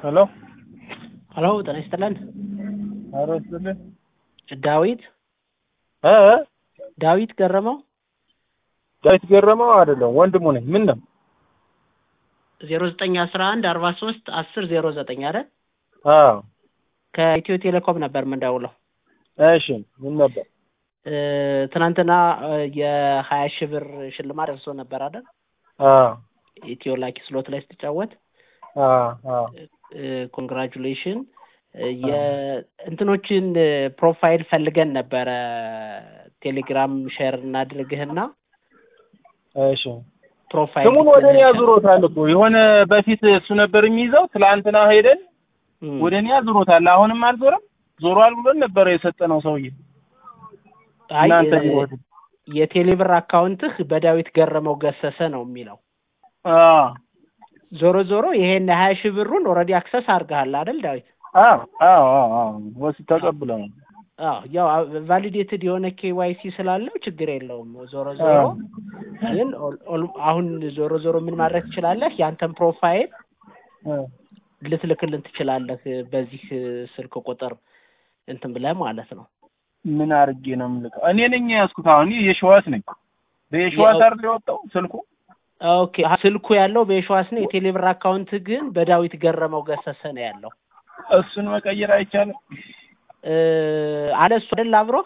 ሄሎ ሄሎ ጤና ይስጥልን። ኧረ ይስጥልኝ። ዳዊት እ ዳዊት ገረመው ዳዊት ገረመው አይደለም ወንድሙ ነኝ። ምን ነው? ዜሮ ዘጠኝ አስራ አንድ አርባ ሶስት አስር ዜሮ ዘጠኝ አይደል? አዎ ከኢትዮ ቴሌኮም ነበር የምንደውለው። እሺ ምን ነበር? እ ትናንትና እ የሀያ ሺህ ብር ሽልማት ደርሶ ነበር አይደል? አዎ ኢትዮ ላኪ ስሎት ላይ ስትጫወት አዎ አዎ ኮንግራጁሌሽን የእንትኖችን ፕሮፋይል ፈልገን ነበረ ቴሌግራም ሼር እናድርግህና እሺ ፕሮፋይል ስሙን ወደ እኔ አዙሮታል እኮ የሆነ በፊት እሱ ነበር የሚይዘው። ትላንትና ሄደን እም፣ ወደ እኔ አዙሮታል። አሁንም አልዞረም። ዞሯል ብሎን ነበረ የሰጠነው ሰውዬ አይ እናንተ እ ቢሆን የቴሌብር አካውንትህ በዳዊት ገረመው ገሰሰ ነው የሚለው። አዎ ዞሮ ዞሮ ይሄን ሀያ ሺህ ብሩን ኦልሬዲ አክሰስ አድርገሃል አይደል ዳዊት? አዎ አዎ አዎ አዎ ወስድ ተቀብለናል። አዎ ያው ቫሊዴትድ የሆነ ኬዋይሲ ስላለው ችግር የለውም። ዞሮ ዞሮ አዎ ግን ኦል- ኦል- አሁን ዞሮ ዞሮ ምን ማድረግ ትችላለህ? ያንተን ፕሮፋይል እ ልትልክልን ትችላለህ በዚህ ስልክ ቁጥር እንትን ብለህ ማለት ነው። ምን አድርጌ ነው የምልከው? እኔ ነኝ ያዝኩት። አሁን እኔ የሸዋስ ነኝ። በየሸዋስ የ- አይደል የወጣው ስልኩ? ኦኬ አ- ስልኩ ያለው በየሸዋስ ነው። የቴሌብር አካውንት ግን በዳዊት ገረመው ገሰሰ ነው ያለው። እሱን መቀየር አይቻልም? እ አለ እሱ አይደል አብሮህ?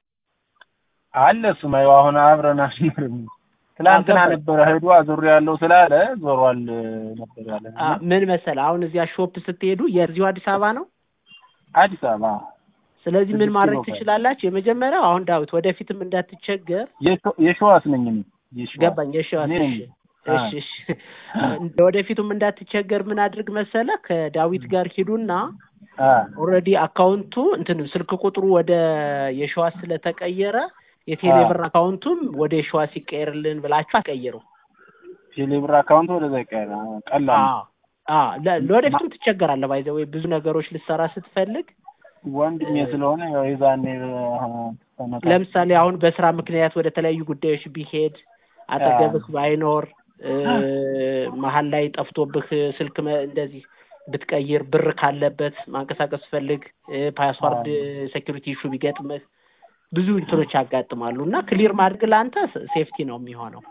አለ እሱማ ያው አሁን አብረን አንኖርም። ትላንትና ገባኝ። ነበረ ሄዶ አዙር ያለው ስላለ ዞሯል ነበር ያለ። አ ምን መሰለህ አሁን እዚያ ሾፕ ስትሄዱ የዚሁ አዲስ አበባ ነው። አዲስ አበባ ስለዚህ ምን ስድስት ማድረግ ኪሎ ካለ። ትችላላችሁ? የመጀመሪያው አሁን ዳዊት ወደፊትም እንዳትቸገር የሸ- የሸዋስ ነኝ እኔ። የሸዋስ ገባኝ። የሸዋስ እኔ ነኝ። እሺ እሺ እሺ ወደፊቱም እንዳትቸገር ምን አድርግ መሰለህ ከዳዊት ጋር ሂዱና አ ኦልሬዲ አካውንቱ እንትን ስልክ ቁጥሩ ወደ የሸዋስ ስለተቀየረ የቴሌብር አካውንቱም ወደ የሸዋስ ይቀየርልን ብላችሁ አትቀይሩ። ቴሌብር አካውንት ወደዛ ይቀር ቀላል ነው። አዎ አዎ ለ- ለወደፊቱም ትቸገራለህ። ባይዘ ወይ ብዙ ነገሮች ልትሰራ ስትፈልግ ወንድሜ ስለሆነ ያው የዛኔ አ፣ ተመካ- ለምሳሌ አሁን በስራ ምክንያት ወደ ተለያዩ ጉዳዮች ቢሄድ አጠገብህ ባይኖር እ፣ መሀል ላይ ጠፍቶብህ ስልክ መ- እንደዚህ ብትቀይር ብር ካለበት ማንቀሳቀስ ፈልግ ፓስዋርድ ሴኪሪቲ ኢሹ ቢገጥምህ ብዙ እንትኖች ያጋጥማሉ እና ክሊር ማድረግ ለአንተ ሴፍቲ ነው የሚሆነው።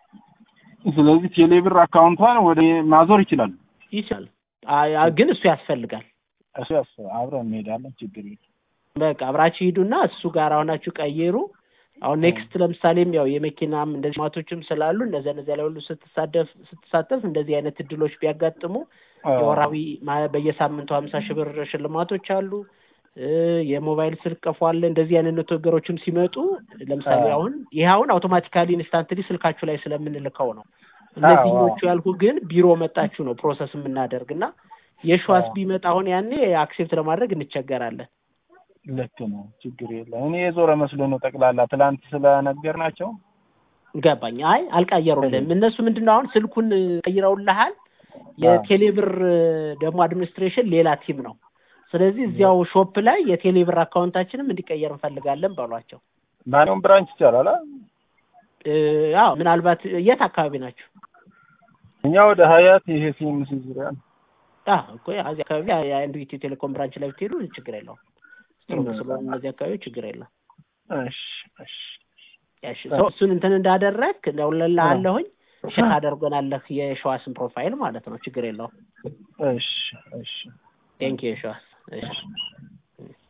ስለዚህ ቴሌብር አካውንቷን ወደ ማዞር ይችላል። ይችላል አይ፣ አይ፣ ግን እሱ ያስፈልጋል። እሱ ያስ አብረን እንሄዳለን። ችግር የለም። በቃ አብራችሁ ሂዱና እሱ ጋር አሁናችሁ ቀይሩ። አሁን ኔክስት ለምሳሌም ያው የመኪናም እንደዚህ ማቶችም ስላሉ እነዚያ እነዚያ ላይ ሁሉ ስትሳደፍ ስትሳተፍ እንደዚህ አይነት እድሎች ቢያጋጥሙ አዎ። የወራዊ ማ- በየሳምንቱ ሀምሳ ሺህ ብር ሽልማቶች አሉ። እ፣ የሞባይል ስልክ ቀፎ አለ። እንደዚህ አይነት ነገሮችም ሲመጡ ለምሳሌ አዎ። አሁን ይህ አሁን አውቶማቲካሊ ኢንስታንትሊ ስልካችሁ ላይ ስለምንልከው ነው። እነዚህኞቹ ያልኩ ግን ቢሮ መጣችሁ ነው ፕሮሰስ የምናደርግ እና የሸዋስ አዎ። ቢመጣ አሁን ያኔ አክሴፕት ለማድረግ እንቸገራለን። ልክ ነው። ችግር የለም። እኔ የዞረ መስሎ ነው ጠቅላላ ትላንት ስለነገር ናቸው። ገባኝ። አይ አልቀየሩልህም። እነሱ ምንድን ነው አሁን ስልኩን ቀይረውልሃል። የቴሌብር ደግሞ አድሚኒስትሬሽን ሌላ ቲም ነው። ስለዚህ እዚያው ሾፕ ላይ የቴሌብር አካውንታችንም እንዲቀየር እንፈልጋለን በሏቸው። ማንኛውም ብራንች ይቻላል። አ? እ፣ አዎ ምናልባት የት አካባቢ ናቸው? እኛ ወደ ሀያት ይሄ ሲኤምሲ ዙሪያ ነው። አዎ እኮ እዚህ አካባቢ የአንዱ ኢትዮ ቴሌኮም ብራንች ላይ ብትሄዱ ችግር የለውም። ስትሮንግ ስለሆነ እነዚህ አካባቢ ችግር የለም። እሺ እሺ እሺ ሰው እሱን እንትን እንዳደረግ ደውልልሃለሁኝ ሸክ አደርጎናለህ የሸዋስን ፕሮፋይል ማለት ነው። ችግር የለውም። እሺ እሺ ቴንኪ የሸዋስ እሺ